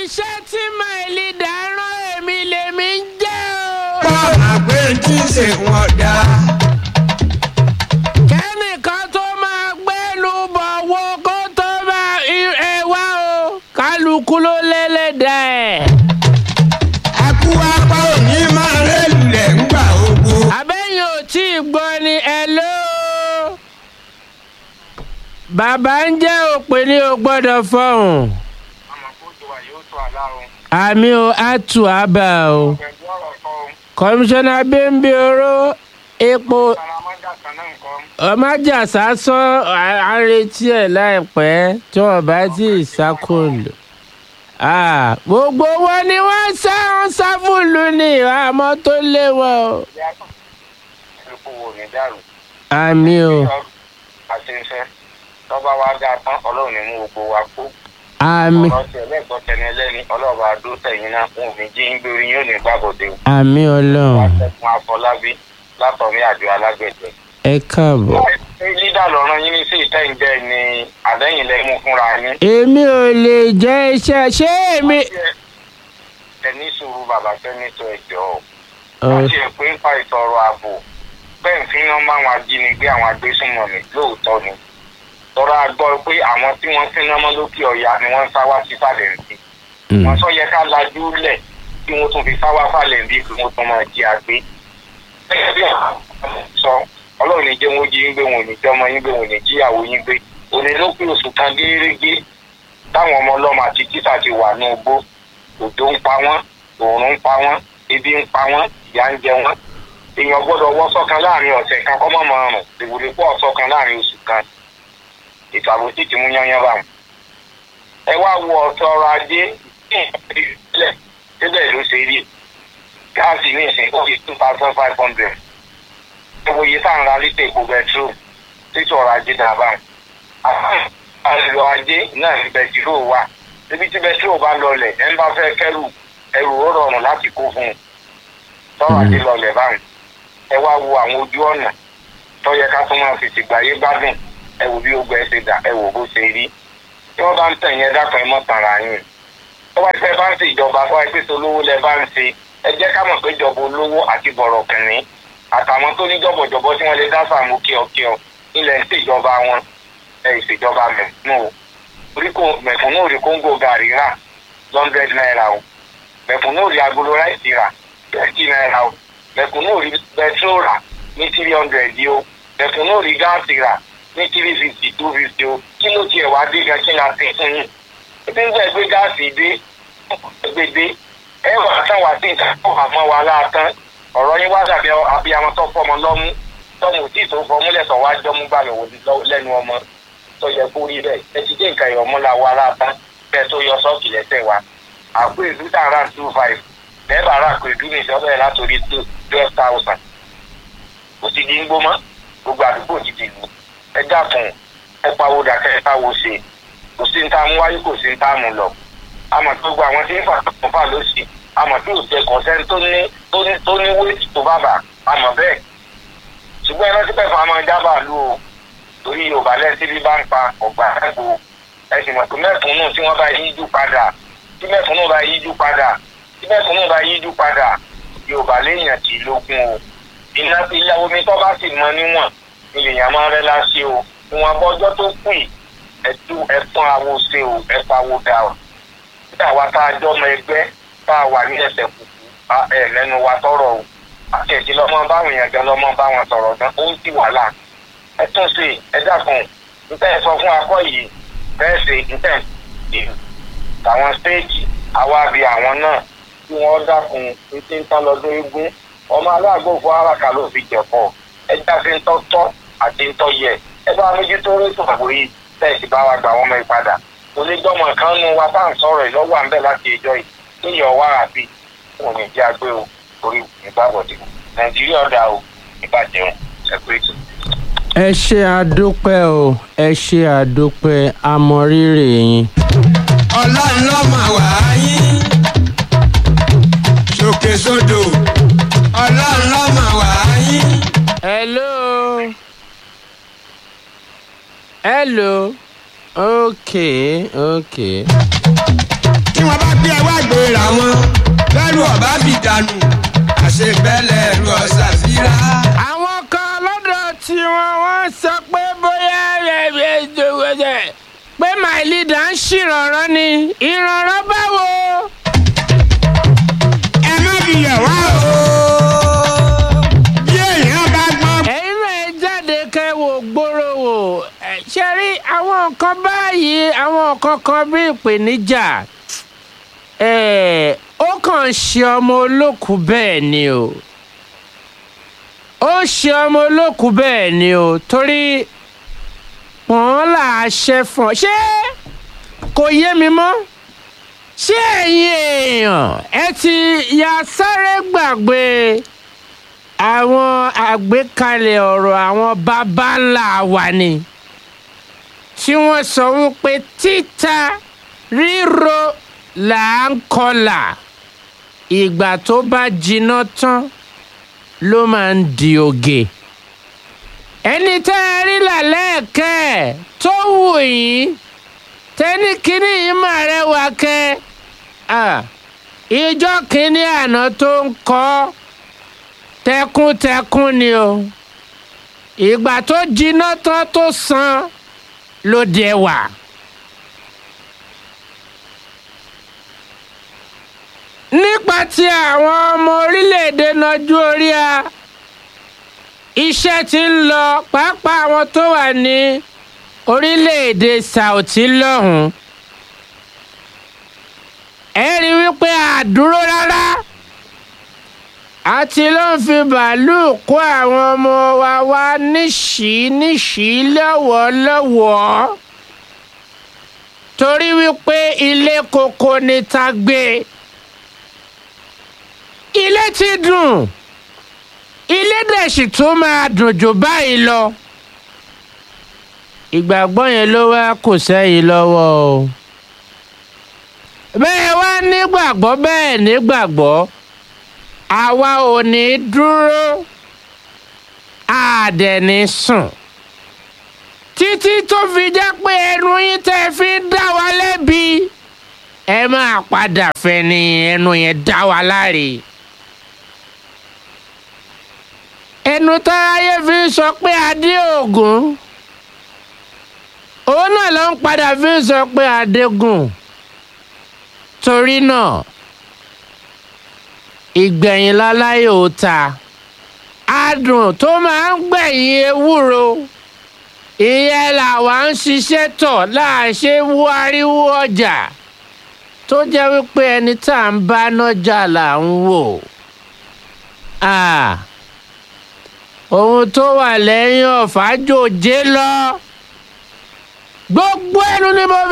iṣẹ́ tí máìlì dáràn èmi lèmi ń jẹ́ o. Bọ́ọ̀mà pé tí ń ṣe wọ́n dá. kẹ́nìkan tó máa gbẹ́nu bọ̀ wo kó tó máa ẹ wá o kálukú ló lẹ́lẹ́dà ẹ̀. Akú apá òní máa rélùlẹ̀ ńgbà ogbó. àbẹ́yìn ò tí ì gbọ́ ni ẹ ló. bàbá ń jẹ́ òpè ní o gbọ́dọ̀ fọ̀hún. àmọ́ kó tó wà yóò tó àlárun. àmì o á tù á bà o. pẹ̀lú ọ̀rọ̀ kan kọmíṣánná bímbí oró epo salamanda kan náà nǹkan. ọmájàsá sọ àrètí ẹ láìpẹ́ tí wọ́n bá tí ì sákòlù. Ah, gbogbo wọn ni wọ́n sá wọn sáfùlù ní àmọ́ tó léwọ́ o. epo wo ní dàrú. àmì o àṣeyṣẹ́ tọ́ba wa dá tán ọlọ́run ní mú gbogbo wa kú. àmì ọ̀rọ̀ tí ẹlẹ́gbọ́n tẹni ẹlẹ́ni ọlọ́ọ̀bà adó tẹ̀yìn náà wọn ò ní jí ń gbérí yóò ní gbàgòdè. àmì ọlọ́run wàtẹ́kùn afọlábí látọ̀mí àjọ alágbẹ̀dẹ. ẹ káàbọ̀. lídà lọ́rọ̀ yín ní sí ìtẹ́ǹjẹ́ ni àdẹ́yìn lẹ́mú fúnra yín. èmi ò lè jẹ́ iṣẹ́ ṣé èmi. ẹni sùúrù bàbá sẹ́nitọ̀ ẹ̀jọ̀ Ọ, láti ẹ̀ pé ń pa ìtọ̀rọ̀ ààbò bẹ́ẹ̀ ń fi iná bá àwọn ajínigbé àwọn agbésùnmọ̀mí lóòótọ́ ni tọ́ra gbọ́ pé àwọn tí wọ́n fi iná mọ́ lókè ọ̀yà ni wọ́n ń sá wá sí fàlẹ́ǹtì mm, wọ́n sọ yẹ ká lajú lẹ̀ kí wọ́n tún fi sá wá fàlẹ́ǹtì kí wọ́n tún máa jí àgbé gẹ́gẹ́ bí àwọn sọ ọlọ́run ní jẹ́ wọ́n jí yín gbé wọn ò ní jẹ́ ọmọ yín gbé wọn ò ní jíyàwó yín gbé òní ló pé oṣù kan gérégé táwọn ọmọ ọlọ́mọ àti títà ti wà ní ogbó òjò ń pa wọ́n òòrùn ń pa wọ́n ebi ń pa wọ́n ìyà ń jẹ wọ́n èèyàn gbọ́dọ̀ wọ́ sọ́kan láàrin ọ̀sẹ̀ kan kọ́ mọ̀mọ́ ọ̀rùn ìwúrí pọ̀ sọ́kan láàrin oṣù kan ètò àbòsí ti mú yányán bá wọn. ẹ wá wo ọ̀tọ̀ ọrọ̀ ajé ní ìpínlẹ̀ síbẹ̀ ló ṣe rí gáàsì ní ìsìn ó fi two thousand five hundred ẹ wo iye tá à ń ra lítà epo bẹtiró títí ọrọ̀ ajé dà bá wọn. àlọ́ ajé náà ní bẹtiró wà níbi tí bẹtiró bá lọlẹ̀ ẹ ń bá fẹ́ kẹ́rù ẹrù ó rọrùn láti kó fún un tọ́rọ̀ ajé lọlẹ̀ báyìí ẹ wá wo àwọn ojú ọ̀nà tó yẹ ká tún máa fi ṣègbáyé gbádùn ẹ wò bí ogun ẹ ṣe dà ẹ wò bó ṣe rí tí wọ́n bá ń tẹ̀yìn ẹ dákun ẹ mọ̀ tàrà yín tó bá ṣe bá ń ṣe ìjọba tó wáyé pé olówó lẹ bá ń ṣe ẹ jẹ́ ká mọ̀ pé ìjọba olówó àti bọ̀rọ̀ kìnní àtàwọn tó ní jọ̀bọ̀jọ̀bọ̀ tí wọ́n lè dá sàmú kíọ̀kíọ̀ ilẹ̀ ń ṣèjọba wọn ẹ ìṣèjọba mẹ̀kúnnù o orí kò mẹ̀kúnnù rí kóńgò gàrí rà hundred naira o mẹ̀kúnnù rí agolo ráìsì rà twenty naira o mẹ̀kúnnù rí bẹtró rà ní three hundred yìí o mẹ̀kúnnù rí gáàsì rà ní three fifty two fifty o kí ló tiẹ̀ wá dé gan kí n àti fún yín ebi ń gbẹ́ gbé gáàsì dé gbé dé ẹ wà tán wà sí nǹkan tó hàn mọ́ wa láàtán ọ̀rọ̀ yín wá dàbí abiyamọ tó fọmọ lọ́mú tọ́mù tí tó fọmú lẹ́sọ̀ wá jọ́mú bá lọ́wọ́ lẹ́nu ọmọ tó yẹ kó rí bẹ́ẹ̀ ẹ ti dé nǹkan ìrọ̀mọ́ la wa láàtán bẹ́ẹ̀ tó yọ sọ́ọ̀kì lẹ́sẹ̀ wa àpò ìlú tà rà two five bẹ́ẹ̀ bá rà pé ìlú mi sọ bẹ́ẹ̀ látòrí twelve thousand kò sí di ń gbó mọ́ gbogbo àdúgbò ti di lù ẹ dákun ẹ pawó dàkẹ́ ẹ pawó ṣe kò sí ní tá a mú wáyé kò sí ní tá a mú lọ àmọ́ tó gba àwọn tí ń fà tó fà lọ́sì àmọ́ tí ò tẹ kọ̀ọ̀sẹ́ tó ní tó ní tó ní wéètì tó bàbà àmọ́ bẹ́ẹ̀ ṣùgbọ́n ẹran tí pẹ̀fọ́ àmọ́ jábà lù o torí yorùbá lẹ́sí bí bá ń pa ọ̀gbà ẹ̀gbọ́ ẹ̀sìn mọ̀ pé mẹ́fúnnù tí wọ́n bá yíjú padà tí mẹ́fúnnù bá yíjú padà tí mẹ́fúnnù bá yíjú padà yorùbá léèyàn tì lógún o iná ilé omi tó bá sì mọ níwọ̀n ilèyàn máa ń rẹ́ láṣẹ o ìwọ̀n abọ́jọ́ tó kù yìí ẹ̀tún ẹ̀fọn awo ṣe o ẹ̀fọn awo dà o nígbà wa tá a jọ ọmọ ẹgbẹ́ tá a wà ní ẹsẹ̀ kùkù ẹ̀ lẹ́nu wa tọrọ o àti ẹ̀jẹ̀ lọ́mọ báwọn èèyàn gan lọ́mọ báwọn sọ̀rọ̀ gan ó ń sì wàhálà ẹ tún ṣe ẹ dákun níta ẹ sọ fún akọ yìí bẹ́ẹ̀ ṣe níta ẹ tàwọn stéèjì àwa bí àwọn náà tí wọ́n dákun títí ń tán lọ́dún eégún ọmọ aláàgbò fún aráka ló fi jẹ̀pọ̀ ẹ jáfe ń tọ́tọ́ àti ń tọ́ yẹ ẹ bá méjì tó rí tòàbò yìí tẹ̀sí bá wa gbà wọ́n mọ́ ìpadà onígbọ́mọ kan nu wa bá ń sọ̀rọ̀ ìlọ́wọ́ à ń bẹ̀ láti ìjọ yìí níyọ̀ wá àbí wọn ní jẹ́ agbé o orí ìgbàbọ̀dé nàìjíríà ọ̀dà o ìbàjẹ́ o ẹ̀kú ètò. ẹ ṣe àdúpẹ́ o ẹ ṣe àdúpẹ́ àmọ̀rírì yín. Ọlọ́run ló máa wà á yín. Sókè sódò. Ọlọ́run ló máa wà á yín. hello hello okay okay. Tí wọ́n bá gbé ẹ ṣe bẹ́lẹ̀ ẹ̀rù ọ̀sà síra. àwọn kan lọ́dọ̀ tí wọ́n wọ́n sọ pé bóyá ẹ̀ ẹ̀ ẹ̀ pé my leader ń ṣèrànràn ni ìrànràn báwo. ẹ má fi yẹ̀ wá o. bí èèyàn bá gbọ́n. ẹ̀yin náà ẹ jáde kẹ́ wò gbòòrò wò ẹ̀, ṣe rí àwọn nǹkan báyìí àwọn nǹkan kan bí ìpèníjà ẹ̀, ó kàn ń ṣe ọmọ olókùú bẹ́ẹ̀ ni o ó ṣe ọmọ olókùú bẹ́ẹ̀ ni o torí wọ́n là á ṣe fún ọ ṣé kò yé mi mọ́ ṣé ẹ̀yin èèyàn ẹ ti ya sáré gbàgbé àwọn àgbékalẹ̀ ọ̀rọ̀ àwọn baba ńlá wa ni tí wọ́n sọ wípé títa ríro là ń kọlà ìgbà tó bá jiná tán ló máa ń di oge ẹni tẹ́ ẹ rí làlẹ́ẹ̀kẹ́ ẹ̀ tó wù yín tẹ́ni kínní yìí mà rẹwà kẹ́ ẹ̀ ìjọ kínní àná tó ń kọ́ tẹkuntẹkun ni o ìgbà tó jiná tán tó san ló dé wà. nípa ti àwọn ọmọ orílẹ̀-èdè nájú orí a iṣẹ́ ti ń lọ pàápàá àwọn tó wà ní orílẹ̀-èdè Saudi lọ́hùn-ún ẹ rí i wípé àdúró rárá àti ló ń fi bàálù kó àwọn ọmọ wa wá níṣìí níṣìí lọ́wọ́lọ́wọ́ torí wípé ilé koko ni ta gbé ilé ti dùn ilé dẹ̀ sì tún máa dùn jù báyìí lọ ìgbàgbọ́ yẹn ló wá kò sẹ́yìn lọ́wọ́ o bẹ́ẹ̀ wá nígbàgbọ́ bẹ́ẹ̀ nígbàgbọ́ àwa ò ní dúró àdẹ̀ní sùn títí tó fi jẹ́ pé ẹnu yín tẹ́ fi ń dá wa lẹ́bi ẹ máa padà fẹni ẹnu yẹn dá wa láre ẹnu táráyé fi ń sọ pé adé ògún òun náà ló ń padà fi ń sọ pé adégún torí náà ìgbẹ̀yìn láláyé ò ta adùn tó máa ń gbẹ̀yìn ewúro ìyẹn làwa ń ṣiṣẹ́ tọ̀ láàṣẹ wáríwó ọjà tó jẹ́ wípé ẹni tá à ń bá nájà là ń wò ohun tó wà lẹ́yìn ọ̀fà jòjé lọ gbogbo ẹnu ni mo